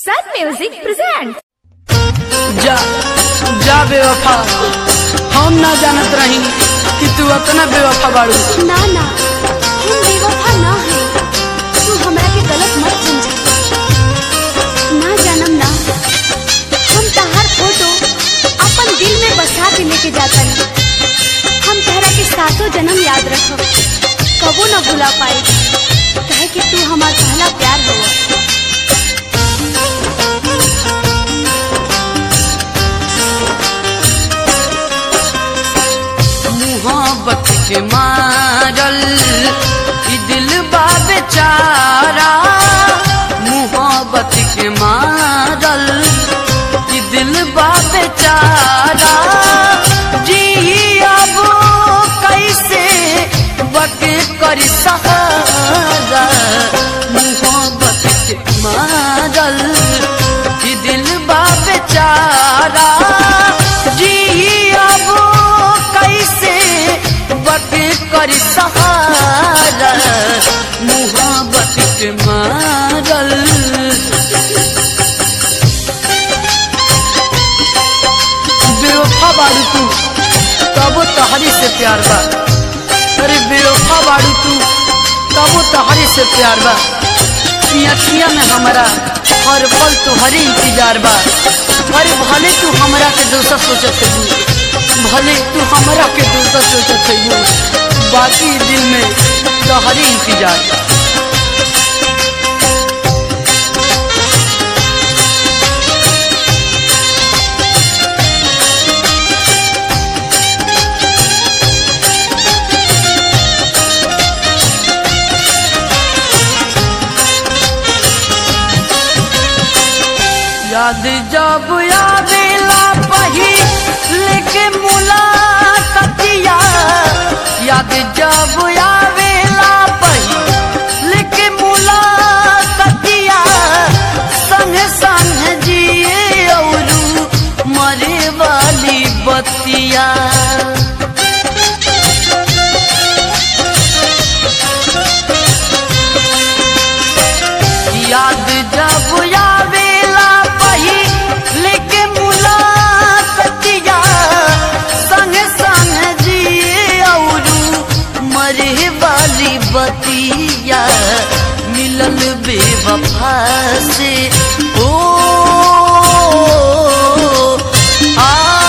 Sun Music presents. जा जा बेवफा हम ना जानत रही कि तू अतना बेवफा बाड़ू ना ना हम बेवफा ना है तू हमरा के गलत मत समझ ना जानम ना हम तहार फोटो अपन दिल में बसा के लेके जाता हम तहरा के सातों जन्म याद रखब कबो न भुला पाए कहे कि तू हमार पहला प्यार हो मोहब्बत के मारल ई दिल बा बेचारा मोहब्बत के मारल ई दिल बा बेचारा जी अब कैसे बके कर सहारा मोहब्बत के मारल ई दिल बा बेचारा जी अब कैसे बके कर सहारा मोहब्बत के मारल बेवफा बाड़ू तू तबो तहरी से प्यार बा अरे बेवफा बाड़ू तू तबो तहरी से प्यार बा ई अखिया में हमारा हर पल तुहरी इंतजार बा अरे भले तू हमरा के दोसर सोचत है भले तू हमरा के दोसर सोचत है बाकी दिल में तहरी इंतजार बा याद जब आवेला पही लेके मुलाकातिया याद जब आवेला पही लेके मुलाकातिया संग संग जिए औरू मरे वाली बतिया याद जब आवेला पही लेके मुलाकातिया संग संग जिए औरू मरे वाली बतिया मिलल बेवफा से ओ आ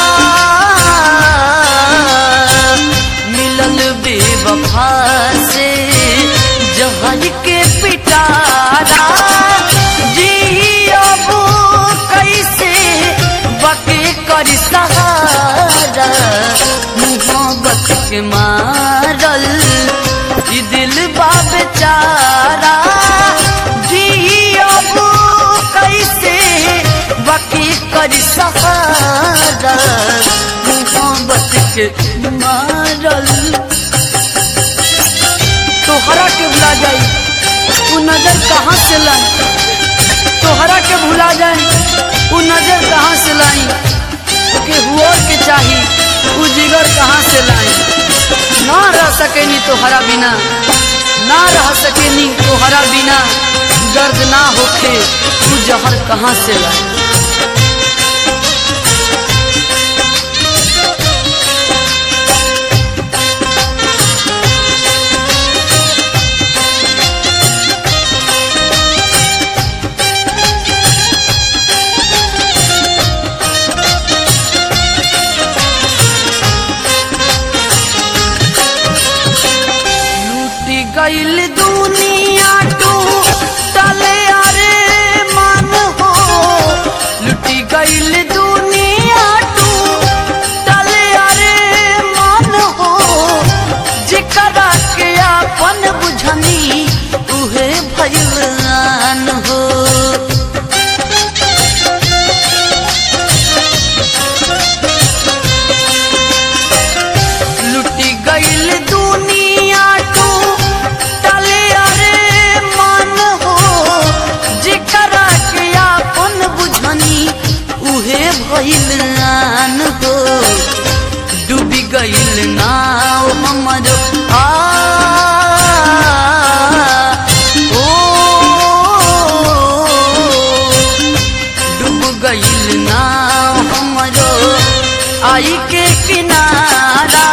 मिलल बेवफा से जहर के पिटारा जी अब कैसे बके कर सहारा मोहब्बत के मारल ई दिल बा बेचारा जी अब कैसे बके कर सहारा मोहब्बत के मारल तोहरा के भुला जाई उ नजर कहाँ से लाई तोहरा के भुला जाई उ नजर कहाँ से लाई के हुआ के चाही उ जिगर कहाँ से लाई ना रह सकेनी तोहरा बिना ना रह सकेनी तोहरा बिना दर्द ना होखे उ जहर कहाँ से लाई लूटी गईल दुनिया टू टले अरे मन हो लूटी गईल दुनिया टू टले अरे मन हो जिकरा के अपन बुझनी उहे भगवान हो लुटी गईल दुनिया टू टले अरे मन हो जेकरा के अपन बुझनी उहे भइल आन हो डूबी गईल नाव हमर आ गईल ना हमरो आई के किनारा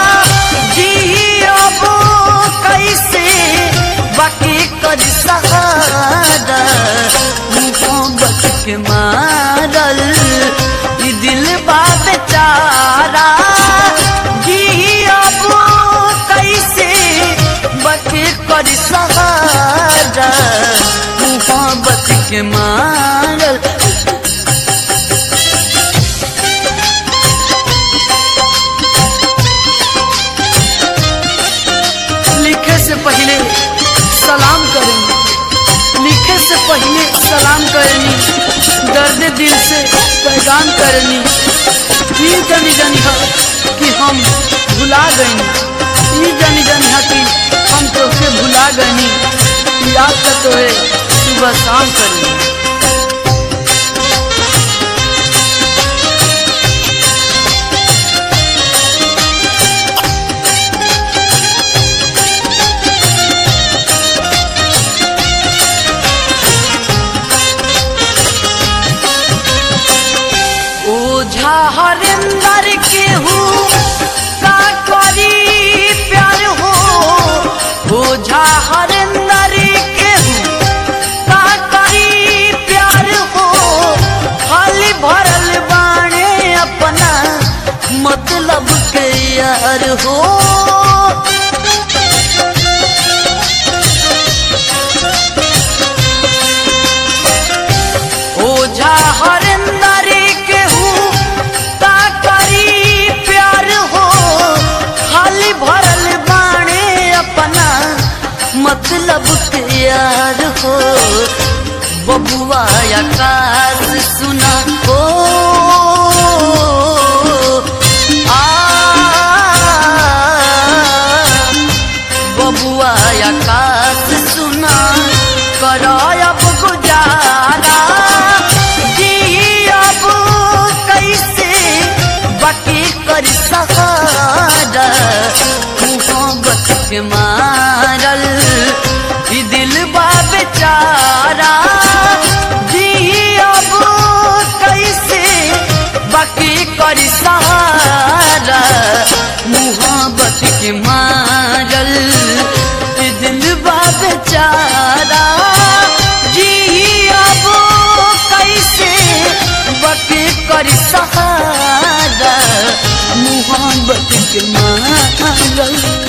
जियबो कैसे बाकी कर सहारा मोहब्बत के मारल ई दिल बा बेचारा जियबो कैसे बाकी कर सहारा मोहब्बत के मारल लिखे से पहले सलाम करेंगे लिखे से पहले सलाम करेंगी दर्द दिल से पैगाम करेंगी ये जानी जानी है कि हम भुला गए ये जानी जानी है कि हम तोके भुला गए याद का तो है सुबह शाम करेंगे ओझा हरिंदर के हूँ का करी प्यार हो ओझा हरिंदर के हूँ का करी प्यार हो खाली भरल बाणे अपना मतलब के यार हो ओझा हरिंदर के हूँ का करी प्यार हो खाली भरल बाणे अपना मतलब के यार हो बबुआ आकाश सुना हो आ बबुआ आकाश सुना करायब गुजारा जियब कैसे बाकी कर सहारा मोहब्बत के मारल ई दिल बा बेचारा जियब कैसे बाकी कर सहारा मोहब्बत के मारल ई दिल बा बेचारा जियब कैसे बाकी कर सहारा मोहब्बत के मारल